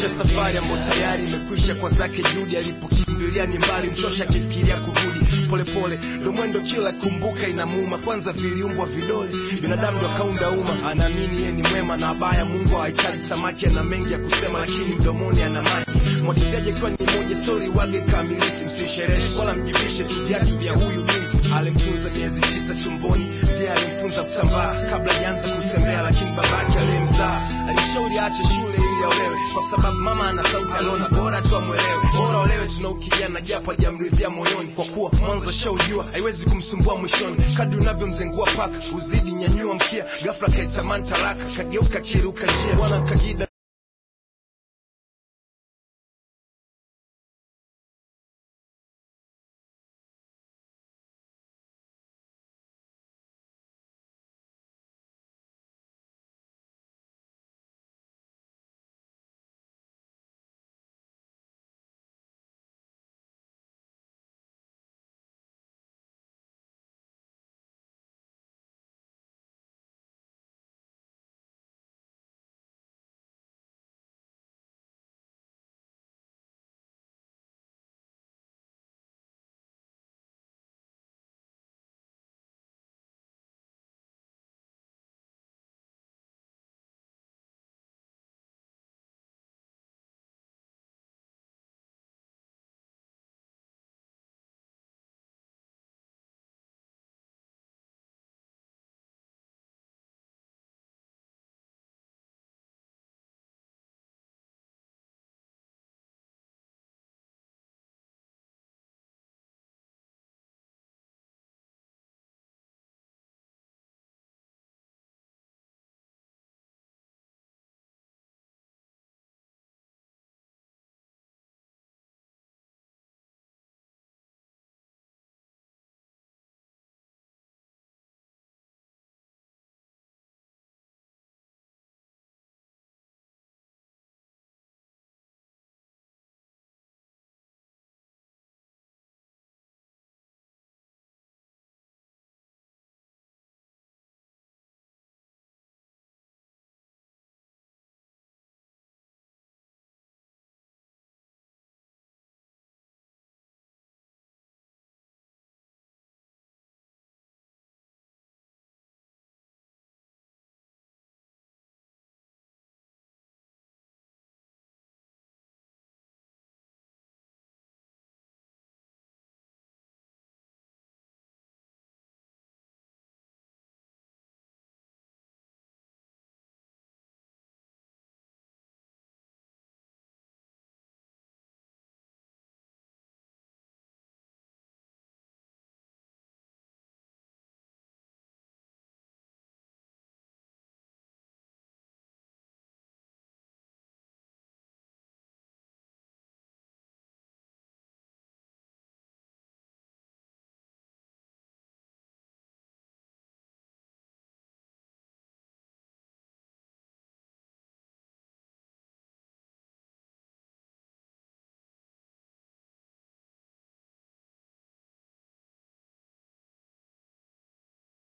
Maisha safari ambayo tayari imekwisha kwa zake juhudi, alipokimbilia ni mbali, mchosha akifikiria kurudi. Polepole ndo mwendo, kila kumbuka inamuuma. Kwanza viliumbwa vidole, binadamu ndo akaunda umma. Anaamini yeye ni mwema na abaya, Mungu hahitaji samaki. Ana mengi ya kusema, lakini mdomoni ana maji. Mwagikaji akiwa ni moja, stori wage kamiliki, msisherehe wala mjivishe tu viatu vya huyu binti. Alimfunza miezi tisa tumboni, ndiye alimfunza kutambaa kabla janza kutembea, lakini babake aliyemzaa alishauri aache shule ili aolewe, kwa sababu mama ana sauti, aliona bora tu amwelewe, bora olewe tuna ukijana japo hajamridhia moyoni, kwa kuwa mwanzo shaujua haiwezi kumsumbua mwishoni. Kadri unavyomzengua paka uzidi nyanyua mkia, ghafla kaitamani talaka, kageuka kiruka njia, bwana kagida